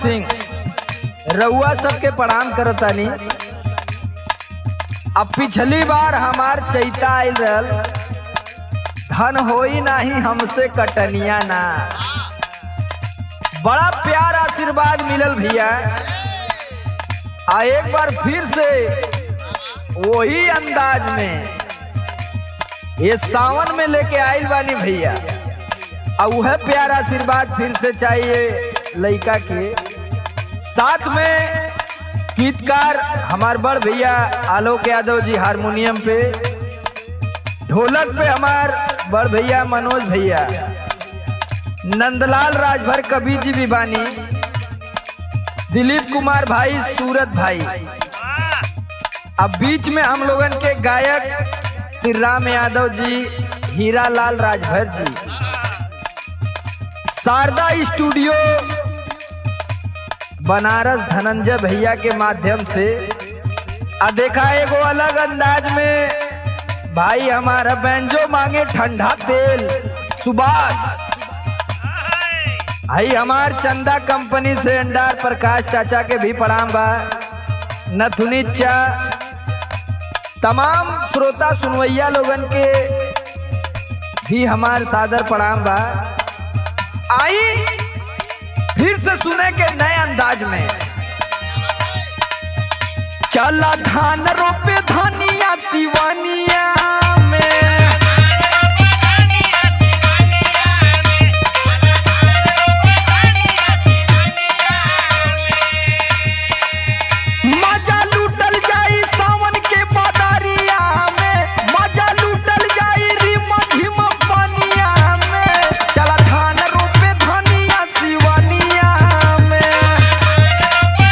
सिंह रउआ सबके प्रणाम करतानी अब पिछली बार हमार चैता आयल रहल धन होई नाही हमसे कटनिया ना बड़ा प्यार आशीर्वाद मिलल भैया आ एक बार फिर से वही अंदाज में ये सावन में लेके आइल बानी भैया अब वह प्यार आशीर्वाद फिर से चाहिए लड़का के साथ में गीतकार हमार बड़ भैया आलोक यादव जी हारमोनियम पे ढोलक पे हमार बड़ भैया मनोज भैया नंदलाल राजभर कवि जी भी बानी दिलीप कुमार भाई सूरत भाई अब बीच में हम लोगन के गायक श्री राम यादव जी हीरा लाल राजभर जी शारदा स्टूडियो बनारस धनंजय भैया के माध्यम से आ देखा एगो अलग अंदाज में भाई हमारा बैंजो मांगे ठंडा तेल सुभाष भाई हमार चंदा कंपनी से अंडार प्रकाश चाचा के भी प्रणाम बा नथुनी चा तमाम श्रोता सुनवैया लोगन के भी हमार सादर प्रणाम बा आई फिर से सुने के नए अंदाज में चला धान रोपे धनिया सिवानिया में मजा लूटल जाई सावन के बादरिया में मजा लूटल जाई रिम झिम पनिया में चला धान रोपे धनिया सिवानिया में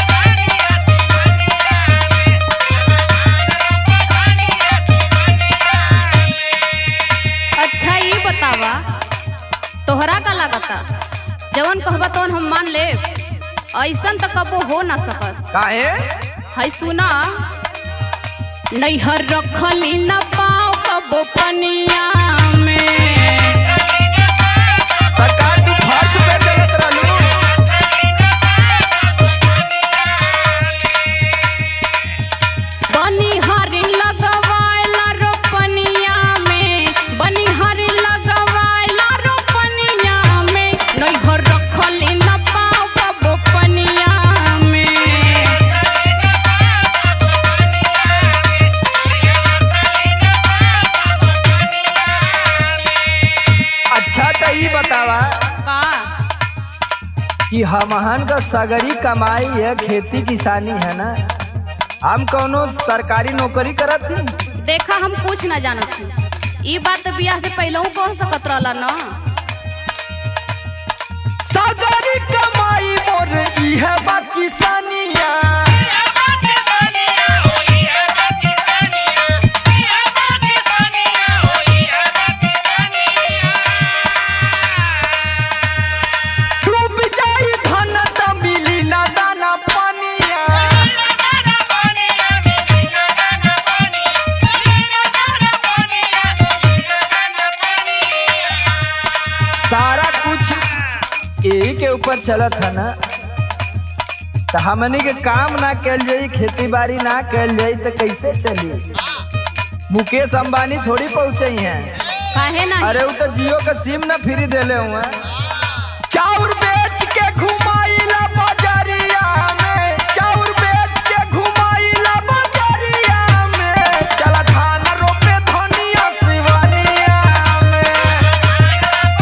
अच्छा ये बतावा तोहरा का लागता जवन कहबा तवन हम मान ले ऐसन तो कबो हो ना सकत काहे है सुना नैहर रखली न पाओ कबो पनिया में सरकार तू फर्श पे चलत रहलू बनिहारी लगवाइला रोपनिया में बनिहारी लगवाइला रोपनिया में नैहर रखली न पाओ कबो पनिया में अच्छा तो ई बतावा का कि हमहन का सगरी कमाई है खेती किसानी है ना हम कौनो सरकारी नौकरी करत ही देखा हम कुछ ना जानत हूँ ई बात तो बियाह से पहले कह सकत रहला ना सगरी कमाई मोर ई है बा किसानिया डूब जाई धन त मिली ना दाना पानिया सारा कुछ यही के ऊपर चलत है ना तो हमनी के काम ना कल जाई खेती बाड़ी ना कल जाई तो कैसे चली मुकेश अंबानी थोड़ी पहुंचे हैं काहे ना अरे वो तो जियो का सिम ना फ्री देले हुए चाउर बेच के घुमाइला बाजारिया में चाउर बेच के घुमाइला बाजारिया में चला धान रोपे धनिया सिवानिया में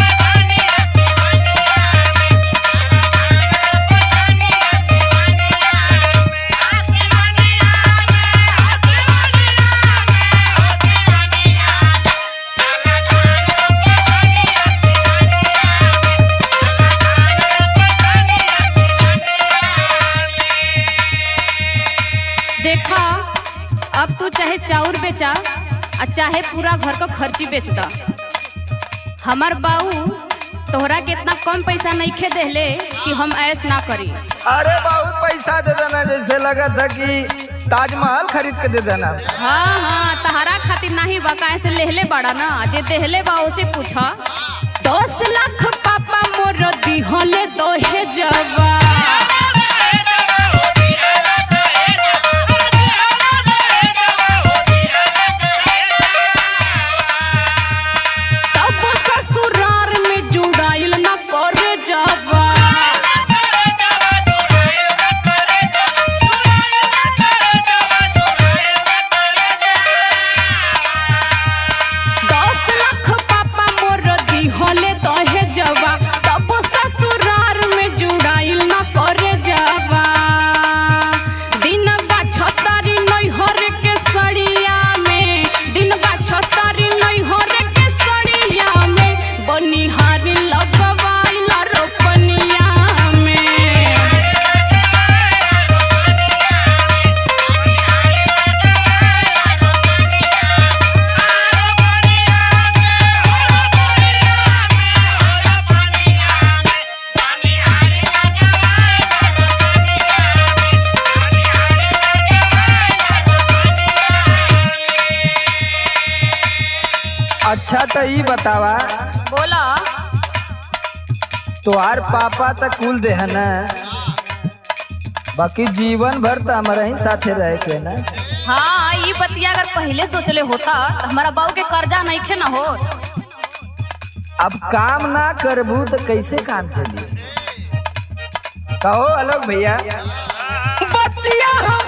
देखा अब तू चाहे चाउर बेचा आ चाहे पूरा घर का खर्ची बेच दा हमार बाऊ तोहरा के इतना कम पैसा नहीं खे देले कि हम ऐस ना करी अरे बहुत पैसा दे देना जैसे लगा था कि ताजमहल खरीद के दे देना हाँ हाँ तहरा खातिर नहीं बा काहे से लेहले बड़ा ना जे देहले बा उसे पूछा दस लाख पापा मोर दिहले दोहे जवा अच्छा तो ई बतावा बोला तोहार पापा तो कुल देह न बाकी जीवन भर तो हमारा ही साथे रहे के ना हाँ ये बतिया अगर पहले सोचले होता तो हमारा बाबू के कर्जा नहीं खे ना हो अब काम ना करबू तो कैसे काम चली कहो अलग भैया बतिया हम